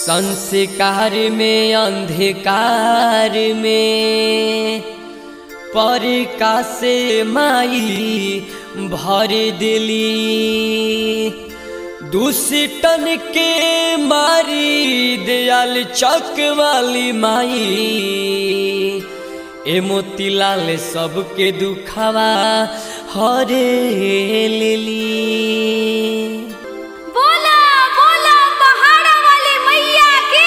संस्कार में अंधकार में परिका से माई भर दिली दुष्टन के मारी दयाल चक वाली माई ए मोतीलाल सबके दुखावा हरे लेली बोला बोला पहाड़ा वाली मैया की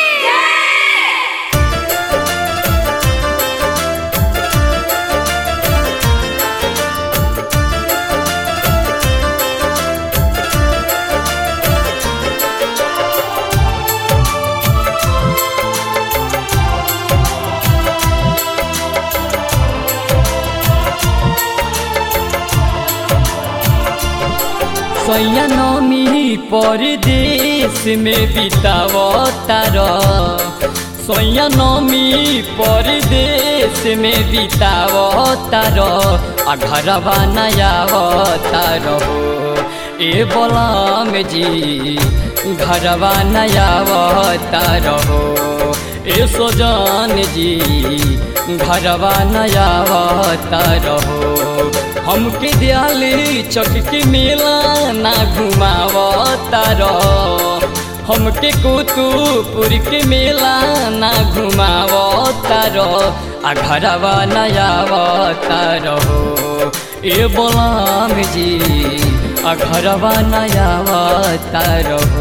सैया नमी परदेश में बितावतार सैया नमी परदेश में बितावतार आ घरवा नयावतार हो ए बलम जी घरवा नयावतार हो ए सोजान जी घरवा नयावतार हो हमके दियाली चक के मेला ना घुमावतार हमके कुतुपुर के मेला ना घुमावतार आ घरवा नयावतार हो ए बोलाम जी आ घरवा नयावतार हो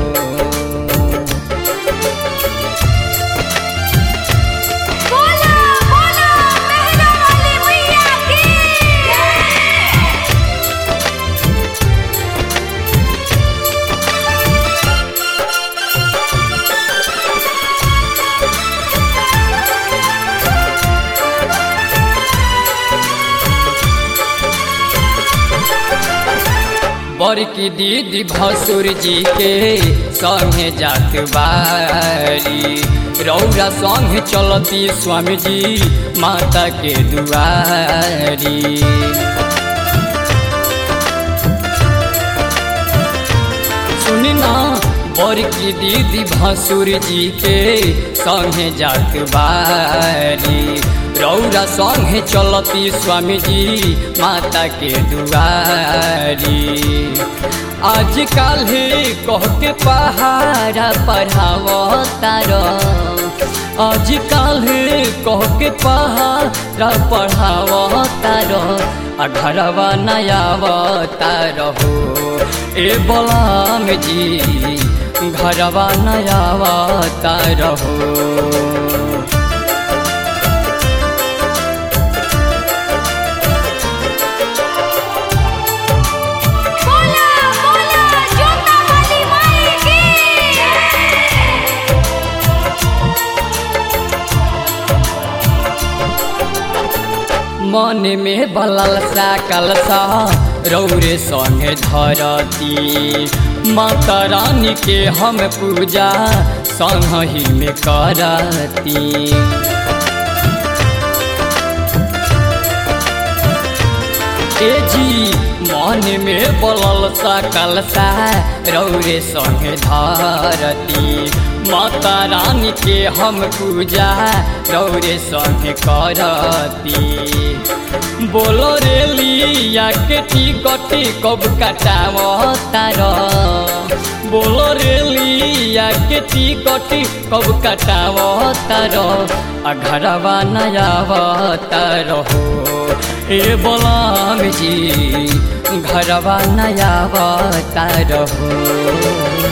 बोला बोला मेहरा वाली मैया की बड़की दीदी भसुर जी के संगे जात बारी रौरा संगे चलती स्वामी जी माता के दुआरी सुनी ना बड़की दीदी भसुर जी के संगे जात बारी रौरा संगे चलती स्वामी जी माता के दुआरी आज काल कह के पहाड़ा पढ़ावतार आज काल कह के पहाड़ा पढ़ावतार आ घरवा नयावतार हो ए बलाम जी घरवा नयावतार हो बोला बोला जोता वाली माई की मन में बललसा कलसा रौरे संगे धरती माता रानी के हम पूजा संगही में करती ए जी मन में बलल सा कलसा रौरे संगे धरती माता रानी के हम पूजा रौरे संगे करती बोलो रे लिया के टिकट कब कटाव तार बोलो रे लिया के टिकट कब कटाव तार आ घरवा नयाव तार हो ए बोलाम जी घरवा नयावतार हो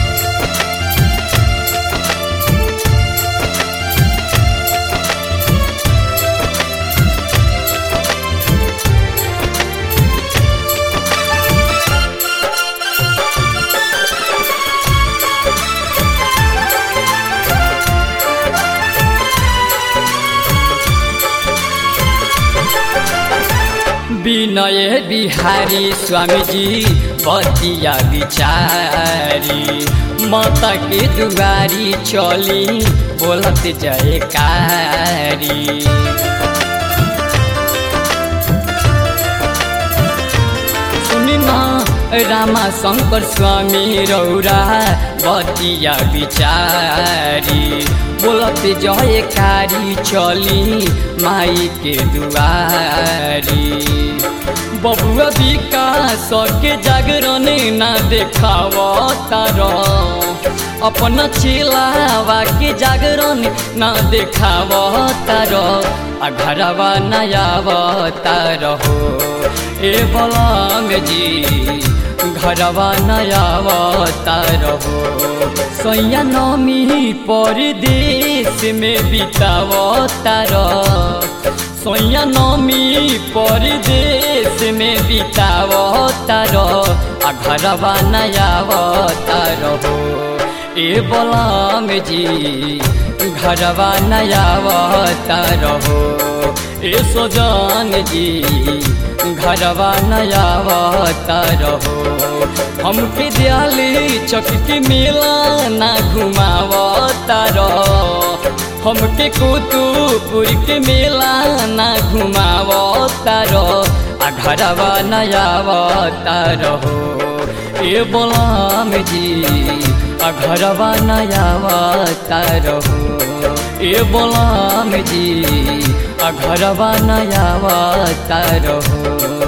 विनय बिहारी स्वामी जी बतिया बिचारी माता के दुआरी चली बोलत जयकारी सुनी ना रामा शङ्कर स्वामी रौरा बतिया बिचारी बोलत जयकारी चली माई के दुआरी बबुआ विकास के जागरण ना देखाव तार अपन चिलावा के जागरण ना देखाव तार आ घरवा नयाव तार हो ए बलम जी घरवा नयाव तार हो सैया नमी परदेश में बिताव तार सैया नमी परदेश में बिताव तार आ घरवा नयाव तार हो ए बलम जी घरवा नयाव तार हो ए सोजान जी घरवा नयाव तार हो हमके दियाली चक के मेला ना घुमाव तार हमके कुतुपुर के मेला ना घुमाव तार आ घरवा नयाव तार हो ए बोलाम जी आ घरवा नयाव तार हो ए बोलाम जी आ घरवा नयाव तार हो